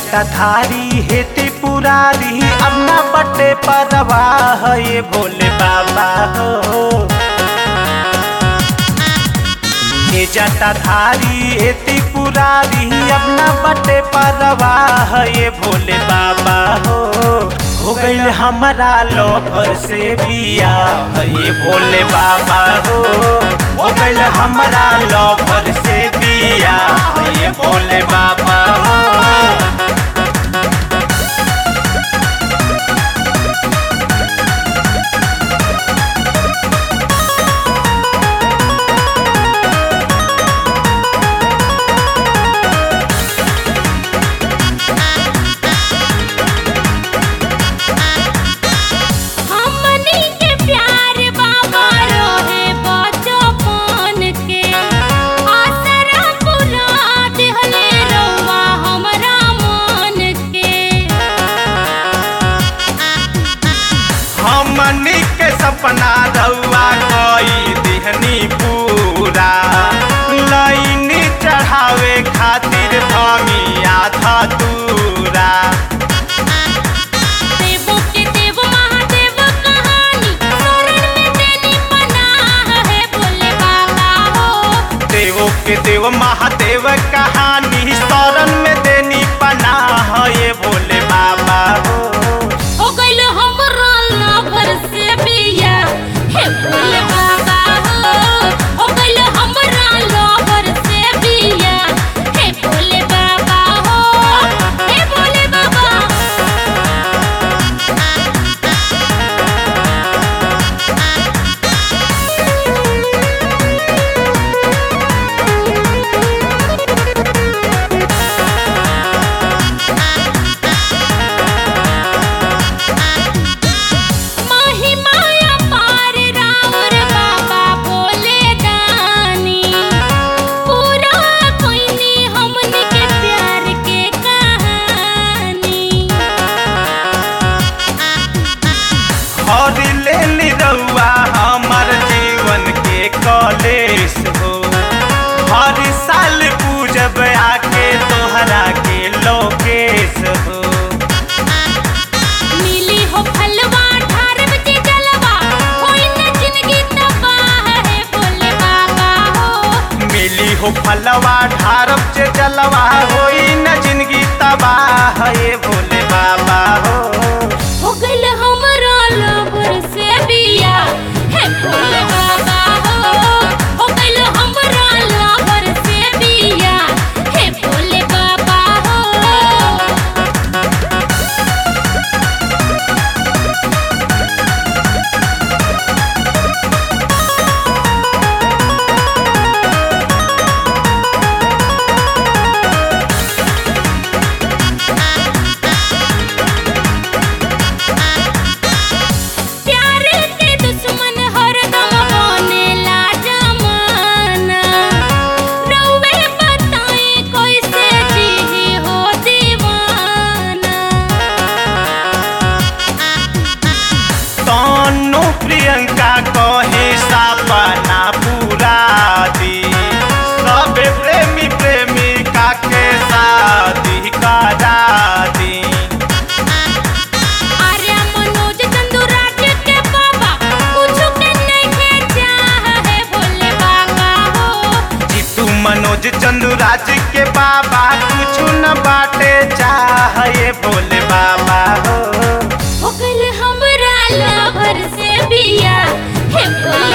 जटाधारी हे त्रिपुरारी अब न बटे परवाह ये भोले बाबा हो हे जटाधारी हे त्रिपुरारी अब न बटे परवाह ये भोले बाबा हो हो गईल हमारा लोभर से बिया ये भोले बाबा हो हो गईल हमारा लोभर से बिया ये भोले बाबा हो हमनी के प्यार बाबा रोहे बचपन के आसरा पुरा दिहले रउआ हमरा मन के हमनी के सपना रउआ कोई दिहनी पूरा लाइन चढ़ावे खातिर धमी आधा दूरा देवो के देव महादेव कहानी शरण में देनी पनाह है बोले बाबा हो देवो के देव महादेव कहानी शरण में देनी पनाह ये भोले बाबा हो हो गइल हमरा लवर से बिया हे भोले बाबा हो हो गइल हमरा लवर से बिया हे भोले बाबा हो हे भोले बाबा माही माया पार रावर बाबा बोले दानी पूरा कोइनी हमनी के प्यार के कहानी और ले ली रउआ हमर जीवन के कॉलेज हो हर साल पूजब आके तोहरा के लोकेश हो मिली हो फलवा ठार बजे जलवा होई न जिंदगी तबाह है बोले बाबा हो मिली हो फलवा ढारब से जलवा होई न जिंदगी तबाह ये भोले बाबा हो हो गइल हमरा लवर से बिया हे भोले बाबा हो हो गइल हमरा लवर से बिया हे भोले बाबा हो प्यार के दुश्मन हरदम बनेला जमाना रउवे बताई कैसे जी हो दीवाना तनु प्रियंका कहे सपना पूरा दी सब प्रेमी प्रेमिका के शादी करा दी आर्या मनोज चंदुराज के बाबा कुछ के नहीं चाह है भोले बाबा हो जीतू मनोज चंदुराज के बाबा कुछ न बाटे चाह ये भोले बाबा हो हो गइल हमरा लवर से बिया हे भोले